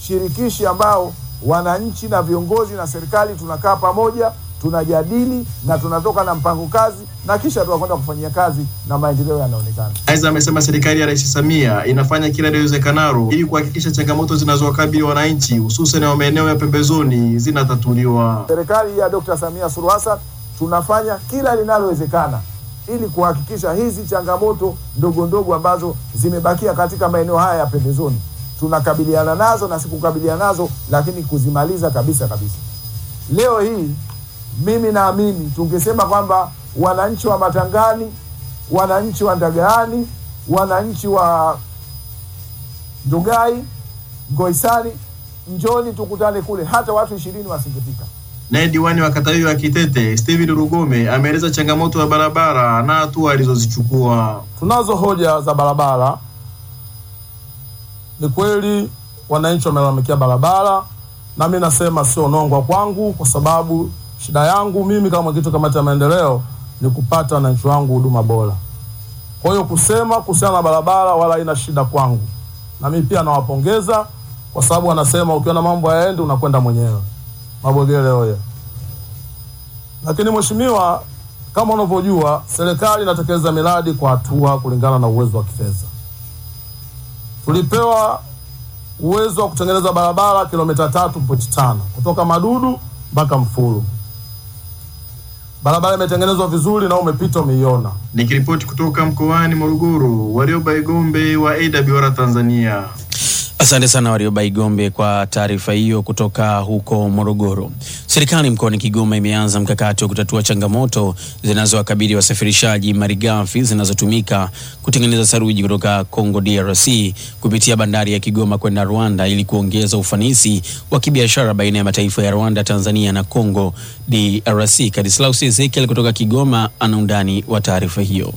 shirikishi ambao wananchi na viongozi na serikali tunakaa pamoja, tunajadili na tunatoka na mpango kazi na kisha tunakwenda kufanyia kazi na maendeleo yanaonekana. Aidha, amesema serikali ya Rais Samia inafanya kila liwezekanalo ili kuhakikisha changamoto zinazowakabili wananchi hususan wa maeneo ya pembezoni zinatatuliwa. Serikali ya Dr. Samia Suluhu Hassan tunafanya kila linalowezekana ili kuhakikisha hizi changamoto ndogo ndogo ambazo zimebakia katika maeneo haya ya pembezoni tunakabiliana nazo na si kukabiliana nazo, lakini kuzimaliza kabisa kabisa. Leo hii mimi naamini tungesema kwamba wananchi wa Matangani, wananchi wa Ndagaani, wananchi wa Ndugai, Ngoisani, njoni tukutane kule, hata watu ishirini wasingefika. Naye diwani wa kata hiyo ya Kitete Steven Rugome ameeleza changamoto ya barabara na hatua alizozichukua. Tunazo hoja za barabara. Ni kweli wananchi wamelalamikia barabara, na mi nasema sio nongwa kwangu, kwa sababu shida yangu mimi kama mwenyekiti wa kamati ya maendeleo ni kupata wananchi wangu huduma bora. Kwa hiyo kusema kuhusiana na barabara wala haina shida kwangu, na mimi pia nawapongeza kwa sababu wanasema ukiona mambo hayaendi unakwenda mwenyewe. Mabogele oye! Lakini mheshimiwa, kama unavyojua serikali inatekeleza miradi kwa hatua kulingana na uwezo wa kifedha. Tulipewa uwezo wa kutengeneza barabara kilomita tatu pointi tano kutoka Madudu mpaka Mfulu. Barabara imetengenezwa vizuri na umepita umeiona. Nikiripoti kutoka mkoani Morogoro, Warioba Igombe wa AWR Tanzania. Asante sana Warioba Igombe kwa taarifa hiyo kutoka huko Morogoro. Serikali mkoani Kigoma imeanza mkakati wa kutatua changamoto zinazowakabili wasafirishaji malighafi zinazotumika kutengeneza saruji kutoka Congo DRC kupitia bandari ya Kigoma kwenda Rwanda ili kuongeza ufanisi wa kibiashara baina ya mataifa ya Rwanda, Tanzania na Congo DRC. Kadislaus Ezekiel kutoka Kigoma ana undani wa taarifa hiyo.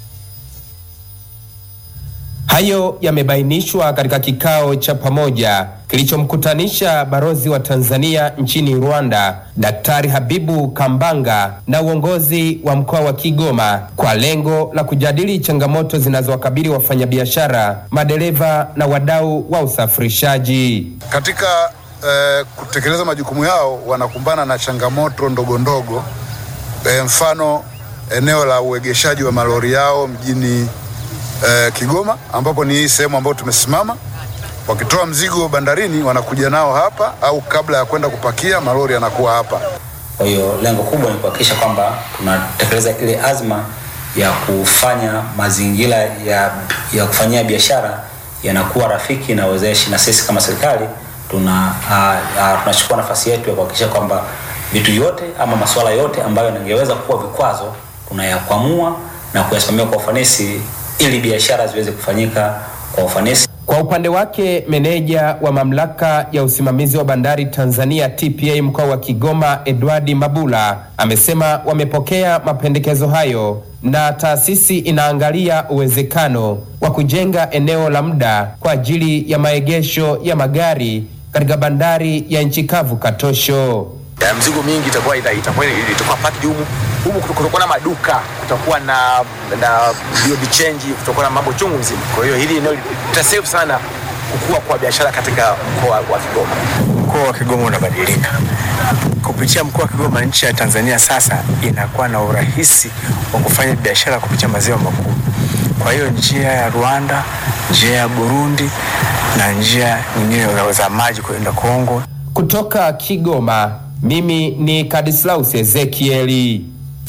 Hayo yamebainishwa katika kikao cha pamoja kilichomkutanisha balozi wa Tanzania nchini Rwanda, Daktari Habibu Kambanga na uongozi wa mkoa wa Kigoma kwa lengo la kujadili changamoto zinazowakabili wafanyabiashara, madereva na wadau wa usafirishaji. Katika eh, kutekeleza majukumu yao wanakumbana na changamoto ndogo ndogo, eh, mfano eneo la uegeshaji wa malori yao mjini eh, Kigoma ambapo ni hii sehemu ambayo tumesimama. Wakitoa mzigo bandarini wanakuja nao hapa, au kabla ya kwenda kupakia malori yanakuwa hapa. Kwa hiyo lengo kubwa ni kuhakikisha kwamba tunatekeleza ile azma ya kufanya mazingira ya, ya kufanyia biashara yanakuwa rafiki na wezeshi, na sisi kama serikali tuna uh, uh, tunachukua nafasi yetu ya kuhakikisha kwamba vitu yote ama masuala yote ambayo yangeweza kuwa vikwazo tunayakwamua na kuyasimamia kwa ufanisi ili biashara ziweze kufanyika kwa ufanisi. Kwa upande wake meneja wa mamlaka ya usimamizi wa bandari Tanzania TPA mkoa wa Kigoma Edward Mabula amesema wamepokea mapendekezo hayo na taasisi inaangalia uwezekano wa kujenga eneo la muda kwa ajili ya maegesho ya magari katika bandari ya nchi kavu Katosho. ya mzigo mingi itakuwa ita- itakuwa itakuwa packed humu humu, kutu- kutakuwa na maduka, kutakuwa na na BOB change, kutakuwa na mambo chungu mzima. Kwa hiyo hili eneo litasave sana kukua kwa biashara katika mkoa wa Kigoma. Mkoa wa Kigoma unabadilika kupitia mkoa wa Kigoma. Nchi ya Tanzania sasa inakuwa na urahisi wa kufanya biashara kupitia maziwa makuu. Kwa hiyo njia ya Rwanda, njia ya Burundi na njia nyingine za- za maji kwenda Kongo Kutoka Kigoma, mimi ni Kadislaus Ezekieli.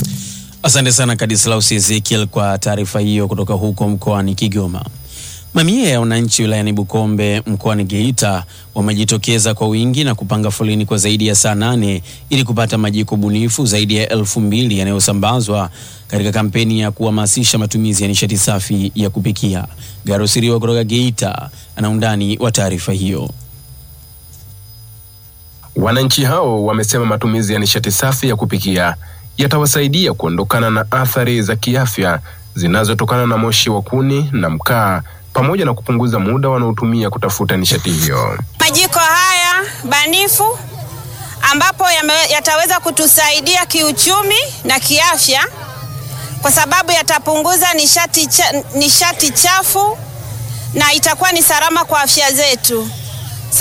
Asante sana Kadislaus Ezekiel kwa taarifa hiyo kutoka huko mkoani Kigoma. Mamia ya wananchi wilayani Bukombe mkoani Geita wamejitokeza kwa wingi na kupanga foleni kwa zaidi ya saa nane ili kupata majiko bunifu zaidi ya elfu mbili yanayosambazwa katika kampeni ya kuhamasisha matumizi ya nishati safi ya kupikia. Garusiriwa kutoka Geita ana undani wa taarifa hiyo. Wananchi hao wamesema matumizi ya nishati safi ya kupikia yatawasaidia kuondokana na athari za kiafya zinazotokana na moshi wa kuni na mkaa pamoja na kupunguza muda wanaotumia kutafuta nishati hiyo. Majiko haya banifu ambapo yame- yataweza kutusaidia kiuchumi na kiafya kwa sababu yatapunguza nishati, cha, nishati chafu na itakuwa ni salama kwa afya zetu.